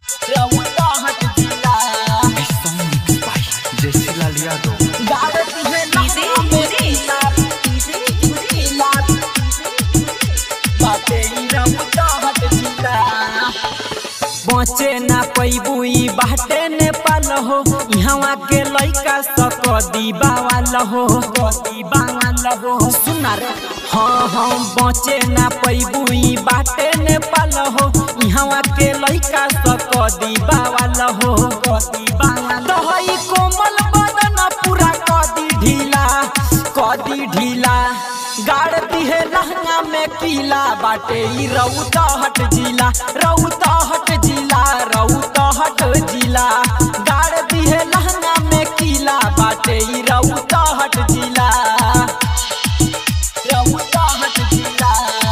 रउआ हट जिला This song mixed by Jesse Lal Yadav. गावत है लहंगा में जिला जिला बाटे ई रउआ हट जिला बचे ना पैबू ई बाटे नेपाल हो इहवा के लइका सक दीबावाल हो दीबावाल हो सुना रे हाँ हाँ बचे ना पैबू ई बाटे नेपाल हो इहवा के लइका सक दीबावाल हो दीबावाल हई कोमल बदन पूरा कदी ढीला कदी ढीला गाड़ दिहे लहंगा में पीला बाटे ई रउता हट जिला रउता हट जिला रउता हट जिला गाड़ दिहे लहंगा में कीला बाटे ई रउता हट जिला रउआ हट जिला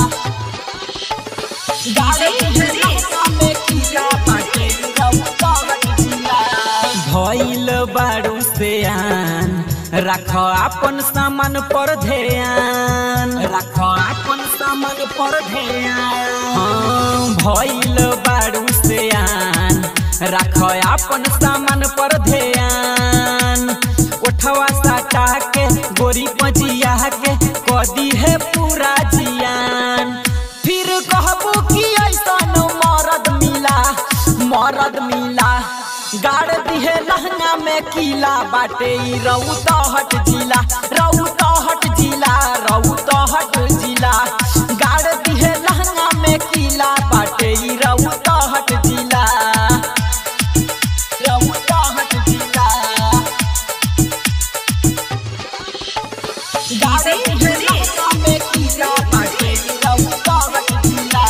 गावत है लहंगा में जिला बाटे ई रउआ हट जिला भइल बारू से आन रख अपन सामान पर ध्यान रख अपन सामान पर ध्यान हाँ, भइल बारू से आन रख अपन सामान पर ध्यान उठवा साटा के गोरी पजिया के कदी है पूरा जियान फिर कहबू कि ऐसन मरद मिला मरद मिला गाड़ दिहे लहंगा में कीला बाटे ई रउता हट जिला रउता हट जिला रउता हट जिला गाड़ दिहे लहंगा में कीला बाटे ई रउता हट जिला रउआ हट जिला गावत है लहंगा में जिला बाटे ई रउआ हट जिला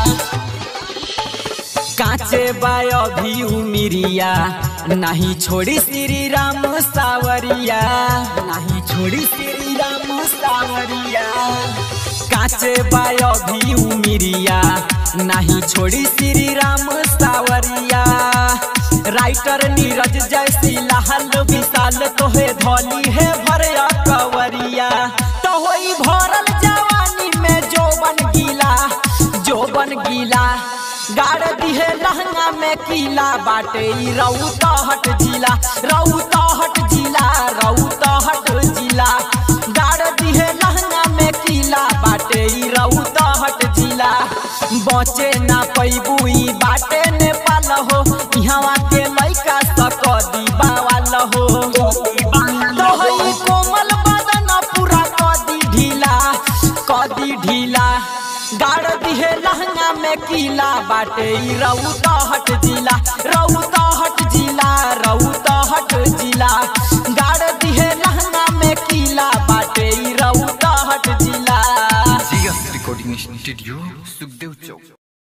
काचे बाय भी उमिरिया नहीं छोड़ी श्री राम सावरिया नहीं छोड़ी श्री राम सावरिया काचे बाय भी उमिरिया नहीं छोड़ी श्री राम सावरिया राइटर नीरज जैसी लाल विशाल तोहे धोली है भरया कवरिया तो होई भरल जवानी में जोबन गीला जोबन गीला गाड़ दिहे लहंगा में कीला बाटे ई रउता हट जिला रउता हट जिला रउता हट जिला गाड़ दिहे लहंगा में कीला बाटे ई रउता हट जिला बचे ना पैबू ई बाटे नेपाल हो इहवा के लइका सक दीबावाल हो तो हई कोमल बदन पूरा कदी ढीला कदी ढीला गाड़ दिहे लहंगा में कीला बाटे ई रउता हट जिला रउता हट जिला रउता हट जिला गाड़ दिहे लहंगा में कीला बाटे ई रउता हट जिला GS Recording Studio, Sukhdev Chowk.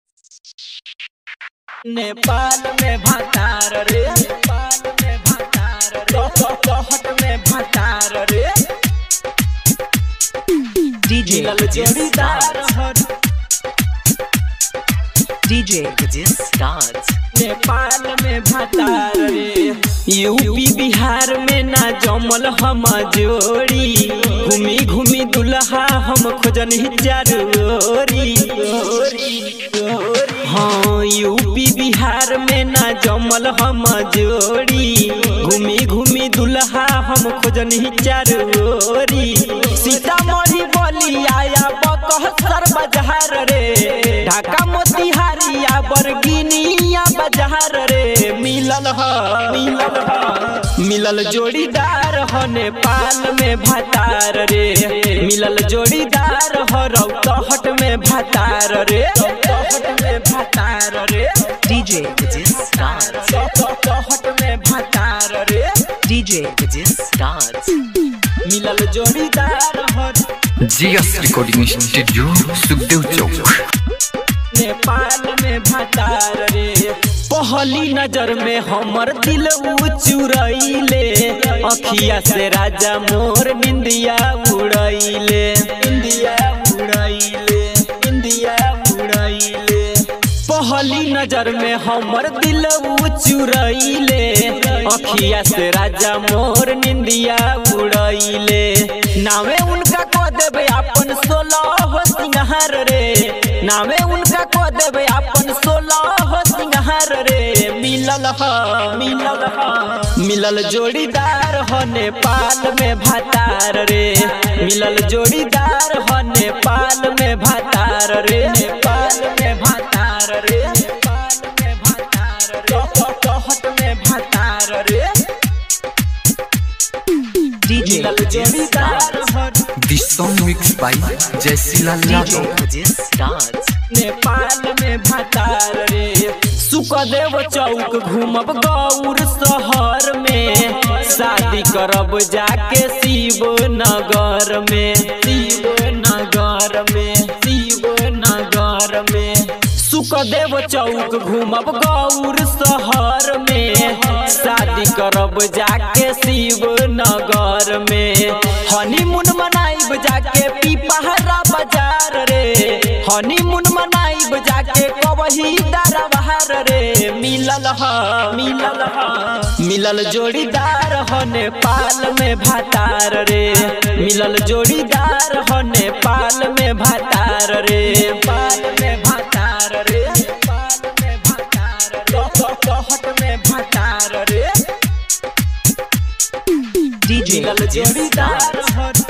Nepal में भतार रे नेपाल में भतार रे तो तो हट में भतार रे DJ मिलल जोड़ीदार हट DJ Gajis Dance. नेपाल में भतार रे यूपी बिहार में ना जमल हम जोड़ी घूमी घूमी दुल्हा हम खोजन ही जरूरी हाँ यूपी बिहार में ना जमल हम जोड़ी घूमी घूमी दुल्हा हम खोजन ही जरूरी सीतामढ़ी बोली आया बकहसर बाजार रे ढाका मोतिहारिया बरगिनिया बाजार रे मिलल ह मिलल ह मिलल जोड़ीदार ह नेपाल में भतार रे मिलल जोड़ीदार ह रौतहट में भतार रे रौतहट में भतार रे DJ Gajis Dance. रौतहट में भतार रे DJ Gajis Dance. मिलल जोड़ीदार ह GS Recording Studio, Sukhdev Chowk. Nepal में भतार रे पहली नजर में हमर दिल उ चुरैले अखिया से राजा मोर निंदिया उड़ैले निंदिया उड़ैले निंदिया उड़ैले पहली नजर में हमर दिल उ चुरैले अखिया से राजा मोर निंदिया उड़ैले नावे उनका को देबे अपन सोलह सिंगार रे नामे उनका को देबे अपन सोलह सिंगार रे मिलल ह मिलल ह मिलल जोड़ीदार हो नेपाल में भातार रे मिलल जोड़ीदार हो नेपाल में भातार रे नेपाल में भातार रे नेपाल में भातार रे कहत में भातार रे DJ मिलल Ajit जोड़ीदार Starts. हो This song mixed by Jaisilal DJ Yadav. Ajit Starts. Nepal में भातार रे सुखदेव चौक घूमब गौर शहर में शादी करब जाके शिव नगर में शिव नगर में शिव नगर में सुखदेव चौक घूमब गौर शहर में शादी करब जाके शिव नगर में हनीमून मनाइब जाके पीपहरा बाजार रे हनीमून मनाइब जाके कबही दरबार रे मिलल ह मिलल ह मिलल जोड़ीदार हो नेपाल में भातार रे मिलल जोड़ीदार हो नेपाल में भातार रे नेपाल में भातार रे नेपाल में भातार रे कहत में भातार रे DJ मिलल Ajit जोड़ीदार Starts. हो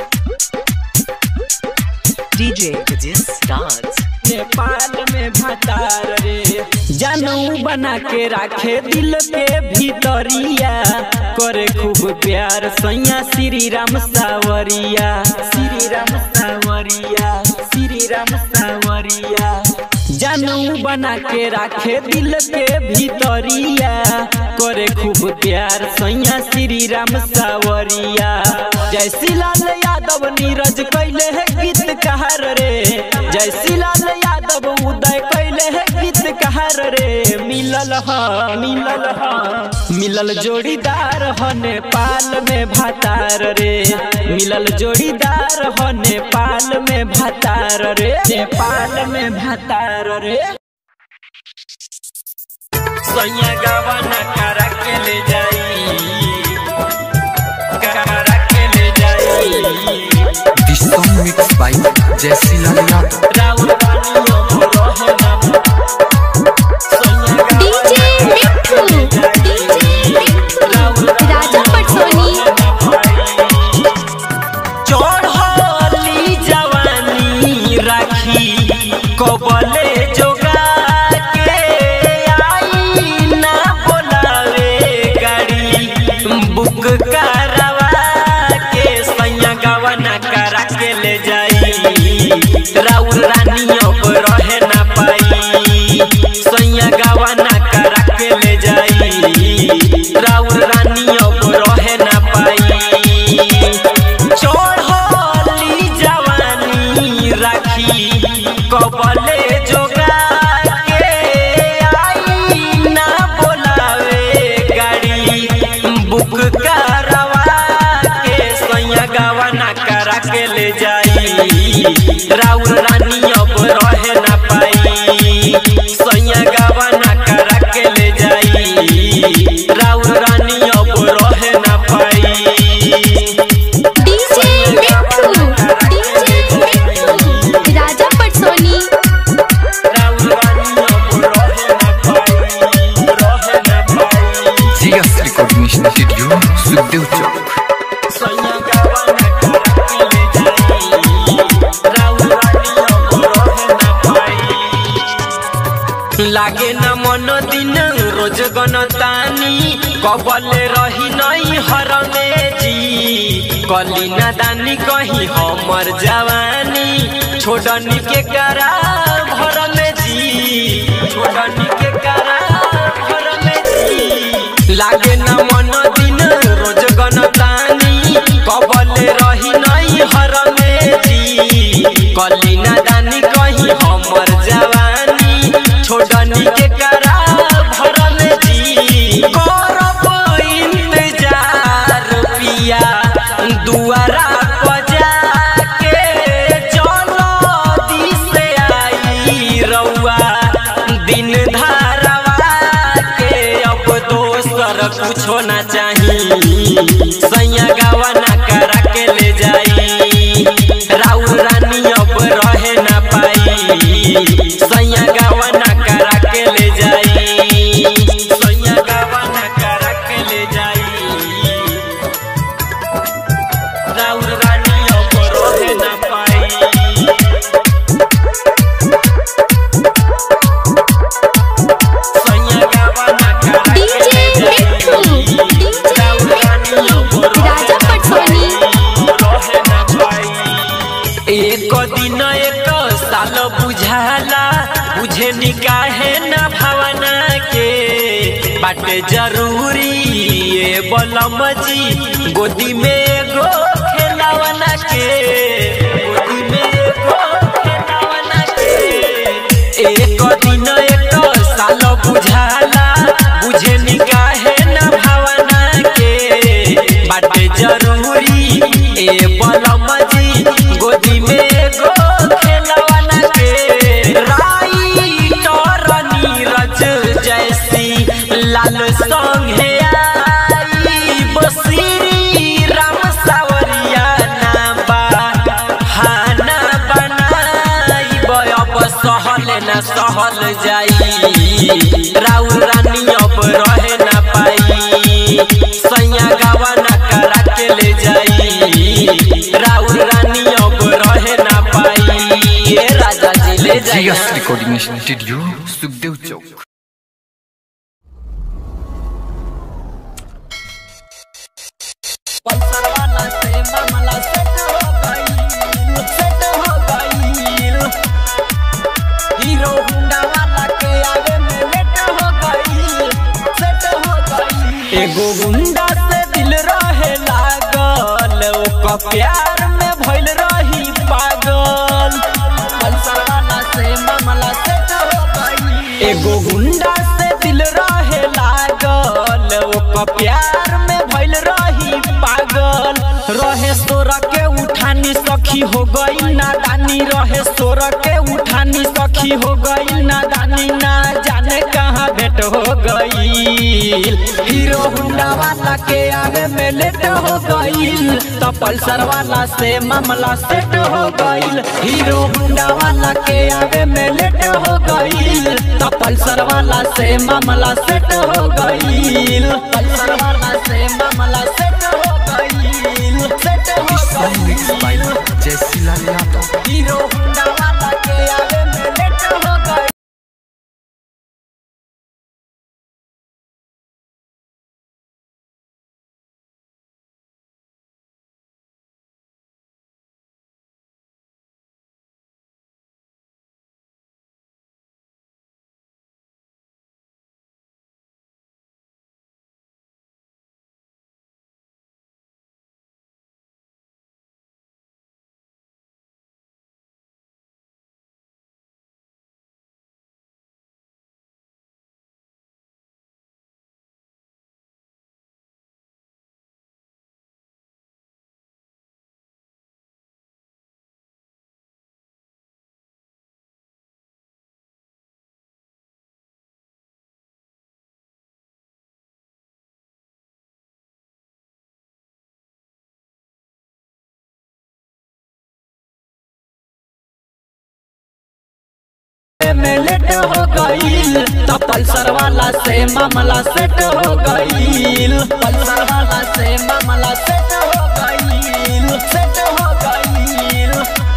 DJ Ajit Starts. नेपाल में भातार रे जानू बना के राखे दिल के भीतरिया करे खूब प्यार सैया श्री राम सावरिया श्री राम सावरिया श्री राम सावरिया जानू बना के राखे दिल के भीतरिया करे खूब प्यार सैया श्री राम सावरिया जय लाल यादव नीरज कैले है गीत कहार रे जय लाल यादव उदय कैले है गीत कहार रे मिलल ह मिलल ह मिलल जोड़ीदार ह नेपाल में भातार रे मिलल जोड़ीदार ह नेपाल में भातार रे नेपाल में भातार रे सैया गवाना करा के ले जाई करा के ले जाई This song mixed by Jaisilal Yadav. राउर बानियों मोरो नाम सैया डीजे मिठू डीजे मिठू राजा पटसोनी चढ़ली जवानी राखी कबले जोगा के आई ना बोलावे गाड़ी बुक करवा के सैया गवाना करा के ले जाई राउर रानी अब रहे ना पाई सैया गवाना करा के ले जाई राउर रानी अब रहे ना पाई चढ़ली जवानी राखी कबले जोगा के आई ना बोलावे गाड़ी बुक करवा के सैया गवाना करा के ले जाई राउर रानी अब रहे ना पाई सैया गवाना करा के ले जाई राउर रानी अब रहे ना पाई डीजे मिठू डीजे मिठू राजा पटसोनी GS Recording Studio, Sukhdev Chowk. लागे न मन दिन रोज गनतानी कबले रही नहीं हर में जी कली न दानी कहीं हमर जवानी छोड़नी के करा भर में जी छोड़नी के करा भर में जी लागे न मन दिन रोज गनतानी कबले रही नहीं हर में जी कली न दानी कहीं हमर जवानी छोड़नी के करा भरल जी करब इंतजार पिया दुआरा बजा के चलो दिसे आई रउआ दिन धारवा के अब दोसर कुछो ना चाही सैया गवाना करा के ले जाई राउर रानी अब रहे ना पाई सैया गवाना करा के ले जाई सैया बाटे जरूरी ये बलम जी गोदी में एगो खेलावना के गोदी में एगो खेलावना के एक दिन एक साल बुझाला बुझे निकाहे न भावना के बाटे जरूरी ए बलम जी गोदी में एगो खेलवना के राई तोर नीरज जैसी लाल संगे आई बसीरी राम सावरिया नाबा हाना बनाई बयब सहल न सहल जाई राउर रानी अब रहे न पाई सैया गावा न करा के ले जाई राउर रानी अब रहे न पाई ये राजा जी ले जाई जीएस रिकॉर्डिंग स्टूडियो सुखदेव चौक पल्सर वाला से मामला सेट हो गईल सेट हो गईल हीरो हुंडा वाला के आगे में लेट हो गईल सेट हो गईल एगो गुंडा से दिल रहे लागल ओका प्यार में भइल रही पागल पल्सर वाला से मामला सेट हो गईल एगो गुंडा से दिल रहे लागल ओका प्यार में भइल रही पागल रहे सोर के उठानी सखी हो गई नादानी रहे सोर के उठानी सखी हो गई नादानी ना जाने कहाँ भेंट हो गई हीरो हुंडा वाला के आगे में लेट हो गई तो पल्सर वाला से मामला सेट हो गई हीरो हुंडा वाला के आगे में लेट हो गई तो पल्सर वाला से मामला सेट हो गई पल्सर वाला से मामला सेट हो गई सेट हो गई जैसी लाल यादव हीरो हुंडा वाला के आगे में लेट हो गई में लेट हो गईल तो पल्सर वाला से मामला सेट हो गईल पल्सर वाला से मामला सेट हो गईल सेट हो गईल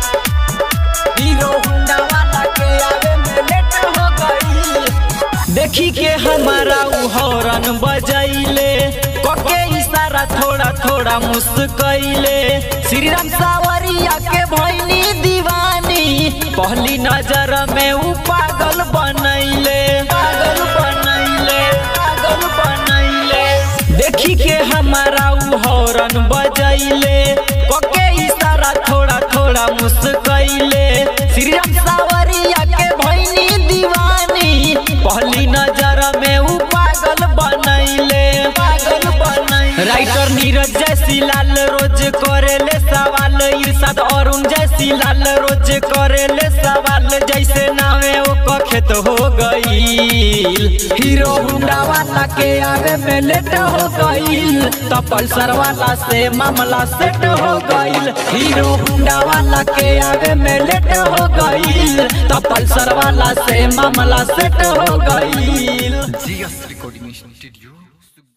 हीरो हुंडा वाला के आगे में लेट हो गईल देखी के हमारा उ हॉर्न बजैले कके इशारा थोड़ा थोड़ा मुस्कैले श्री राम सावरिया के भैनी दीवानी पहली नजर में उ पागल बनैले पागल बनैले पागल बनैले देखी के हमारा उ हॉर्न बजैले कके इशारा थोड़ा थोड़ा मुस्कैले श्री राम सावरिया के भैनी दीवानी पहली नजर में उ पागल बनैले पागल बनैले राइटर नीरज जैसी लाल रोज करेले सवाल इरशाद अरुण जैसी लाल रोज करेले सवाल जैसे नावे ओ खेत हो गईल हीरो हुंडा वाला के आगे में लेट हो गईल तो पल्सर वाला से मामला सेट हो गईल हीरो हुंडा वाला के आगे में लेट हो गईल तो पल्सर वाला से मामला सेट हो गईल जीएस रिकॉर्डिंग स्टूडियो